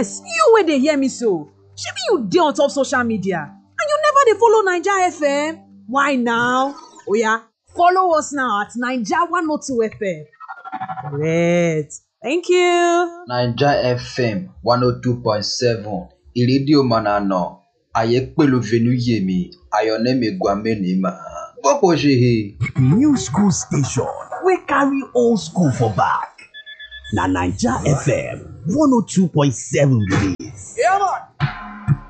yes you wey dey hear me so shebi you dey on top social media and you never dey follow naija fm why now oya follow us now at naija 102 fm correct thank you. naija fm one oh two point seven ìrédíò mọ̀nàná àyè pẹ̀lú venuyemi ayọ̀nẹ́mi gwamenima gbọ́pọ̀ ṣe he. new school station wey carry old school for back na naija fm one oh two point seven be dis. Yeah, man.